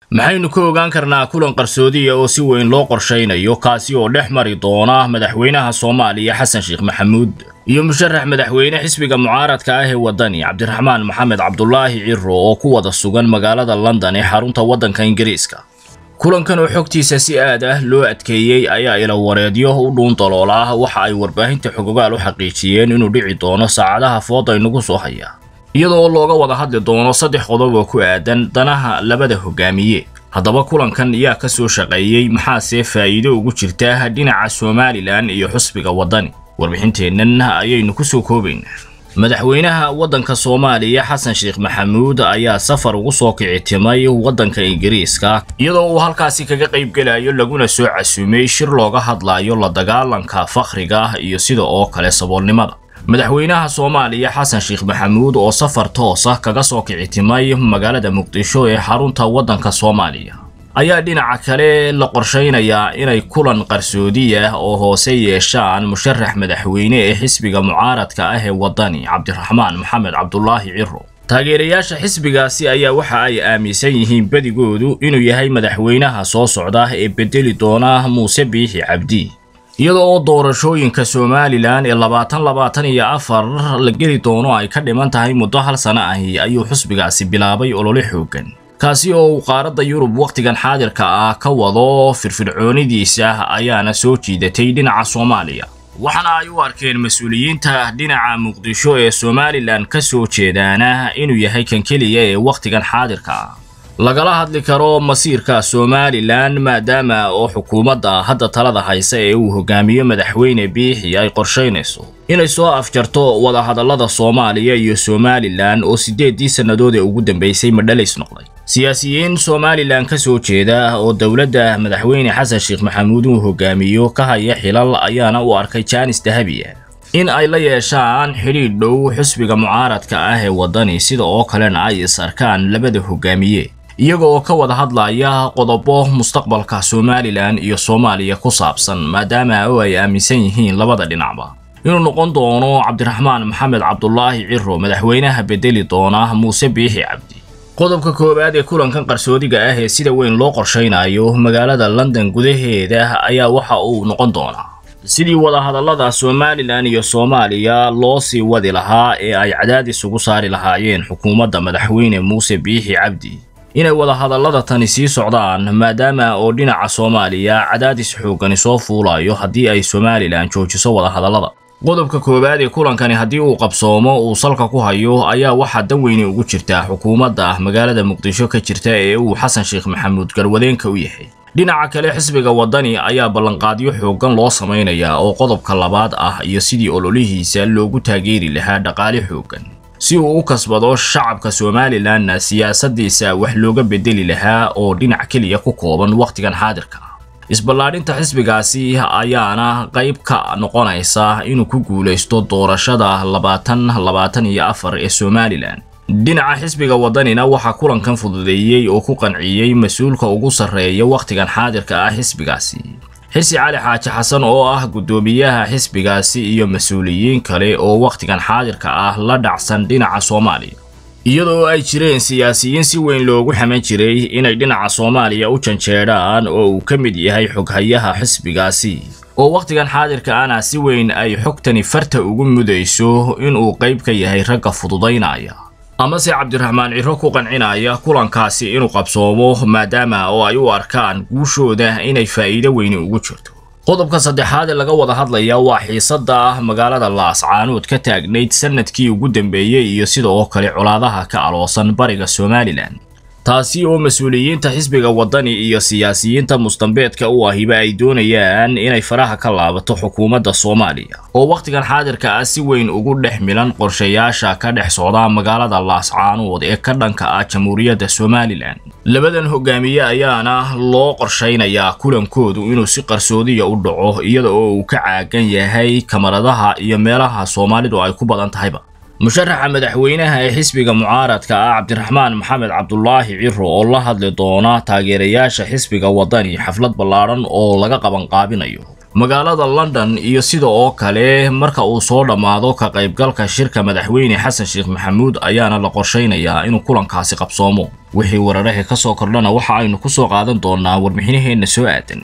maxaynu ka ogaan karnaa kulan qarsoodiya oo si weyn loo qorshaynayo kaasi oo dhex mari doona madaxweynaha soomaaliya xasan sheekh maxamuud iyo musharax madaxweyne xisbiga mucaaradka ah ee waddani cabdiraxmaan maxamed cabdulaahi ciro oo ku wada sugan magaalada london ee xarunta waddanka ingiriiska kulankan oo xogtiisa si aad ah loo adkeeyey ayaa ila wareedyo u dhuun daloola waxa ay warbaahinta xogogaal u xaqiijiyeen inuu dhici doono saacadaha fooda inagu soo haya iyadoo looga wada hadli doono saddex qodob oo ku aadan danaha labada hogaamiye haddaba kulankan yaa ka soo shaqeeyey maxaase faa'iido ugu jirta dhinaca somalilan iyo xusbiga waddani warbixinteennan ayaynu ku soo koobaynaa madaxweynaha waddanka soomaaliya xasan sheekh maxamuud ayaa safar ugu soo kici timay waddanka ingiriiska iyadoo uu halkaasi kaga qaybgelayo laguna soo casuumay shir looga hadlayo la dagaalanka fakhriga iyo sida oo kale saboolnimada madaxweynaha soomaaliya xasan sheekh maxamuud oo safar toosa kaga soo kici timay magaalada muqdisho ee xarunta waddanka soomaaliya ayaa dhinaca kale la qorshaynayaa inay kulan qarsoodiya oo hoose yeeshaan musharax madaxweyne ee xisbiga mucaaradka ah ee waddani cabdiraxmaan maxamed cabdulaahi ciro taageerayaasha xisbigaasi ayaa waxa ay aaminsan yihiin badigoodu inuu yahay madaxweynaha soo socda ee bedeli doona muuse biixi cabdi iyada oo doorashooyinka somalilan ee labaatan labaatan iyo afar la geli doono ay ka dhiman tahay muddo hal sano ahi ayuu xusbigaasi bilaabay olole xooggan kaasi oo uu qaaradda yurub wakhtigan xaadirka ah ka wado firfircoonidiisa ayaana soo jiidatay dhinaca soomaaliya waxaana ay u arkeen mas-uuliyiinta dhinaca muqdisho ee somalilan ka soo jeedaana inuu yahay kan keliya ee wakhtigan xaadirka ah lagala hadli karo masiirka somalilan maadaama oo xukuumadda hadda talada haysa ee uu hogaamiyo madaxweyne biixi ay qorshaynayso inay soo afjarto wadahadallada soomaaliya iyo somalilan oo siddeeddii sannadood ee ugu dambaysay madhalays noqday siyaasiyiin somalilan ka soo jeeda oo dowladda madaxweyne xasan sheekh maxamuud uu hogaamiyo ka haya xilal ayaana u arkay jaanis dahabiya in ay la yeeshaan xidhiidh dhow xusbiga mucaaradka ah ee waddani sida oo kalena ay is arkaan labada hogaamiye iyaga oo ka wada hadlaya qodobo mustaqbalka somalilan iyo soomaaliya ku saabsan maadaama oo ay aaminsan yihiin labada dhinacba inuu noqon doono cabdiraxmaan maxamed cabdulaahi ciro madaxweynaha bedeli doona muuse biixi cabdi qodobka koowaad ee kulankan qarsoodiga ah ee sida weyn loo qorshaynayo magaalada london gudaheeda ayaa waxa uu noqon doonaa sidii wadahadallada somalilan iyo soomaaliya loo sii wadi lahaa ee ay cadaadis ugu saari lahaayeen xukuumadda madaxweyne muuse biixi cabdi inay wadahadallada tani sii socdaan maadaama oo dhinaca soomaaliya cadaadis xooggani soo fuulayo haddii ay somalilan joojiso wadahadallada qodobka koowaad ee kulankani haddii uu qabsoomo uu salka ku hayo ayaa waxaa dan weyne ugu jirtaa xukuumadda magaalada muqdisho ka jirta ee uu xasan sheekh maxamuud garwadeenka u yahay dhinaca kale xisbiga waddani ayaa ballanqaadyo xooggan loo samaynayaa oo qodobka labaad ah iyo sidii ololihiisa loogu taageeri lahaa dhaqaale xooggan si uu u kasbado shacabka somalilanna siyaasaddiisa wax looga bedeli lahaa oo dhinac keliya ku kooban wakhtigan xaadirka ah isballaadhinta xisbigaasi ayaana qayb ka noqonaysa inuu ku guulaysto doorashada labaatan labaatan iyo afar ee somalilan dhinaca xisbiga waddanina waxaa kulankan fududeeyey oo ku qanciyey mas-uulka ugu sarreeya wakhtigan xaadirka ah xisbigaasi xirsi cali xaaji xasan oo ah guddoomiyaha xisbigaasi iyo mas-uuliyiin kale oo wakhtigan xaadirka ah la dhacsan dhinaca soomaaliya iyadoo ay jireen siyaasiyiin si weyn loogu xaman jiray inay dhinaca soomaaliya u janjeedhaan oo uu ka mid yahay xoghayaha xisbigaasi oo wakhtigan xaadirka ana si weyn ay xogtani farta ugu mudayso inuu qayb ka yahay ragga fududaynaya amase cabdiraxmaan ciro ku qancinaya kulankaasi inuu qabsoomo maadaama oo ay u arkaan guushooda inay faa'iido weyni ugu jirto qodobka saddexaad ee laga wada hadlaya waa xiisadda magaalada laascaanood ka taagnayd sanadkii ugu dambeeyey iyo sida oo kale colaadaha ka aloosan bariga somalilan taasi oo mas-uuliyiinta xisbiga waddani iyo siyaasiyiinta mustambeedka u ahiba ay doonayaan inay faraha ka laabato xukuumadda soomaaliya oo wakhtigan xaadirka ah si weyn ugu dhex milan qorshayaasha ka dhex socda magaalada laascaanood ee ka dhanka ah jamhuuriyadda somalilan labadan hogaamiye ayaana loo qorshaynayaa kulankoodu inuu si qarsoodiya u dhaco iyada oo uu ka caagan yahay kamaradaha iyo meelaha soomaalidu ay ku badan tahayba musharaxa madaxweynaha ee xisbiga mucaaradka ah cabdiraxmaan maxamed cabdulaahi ciro oo la hadli doona taageerayaasha xisbiga waddani xaflad ballaadhan oo laga qabanqaabinayo magaalada london iyo sida oo kale marka uu soo dhammaado ka qaybgalka shirka madaxweyne xasan sheekh maxamuud ayaana la qorshaynayaa inuu kulankaasi qabsoomo wixii wararahii ka soo kordhana waxa aynu ku soo qaadan doonaa warbixinaheenna soo aadan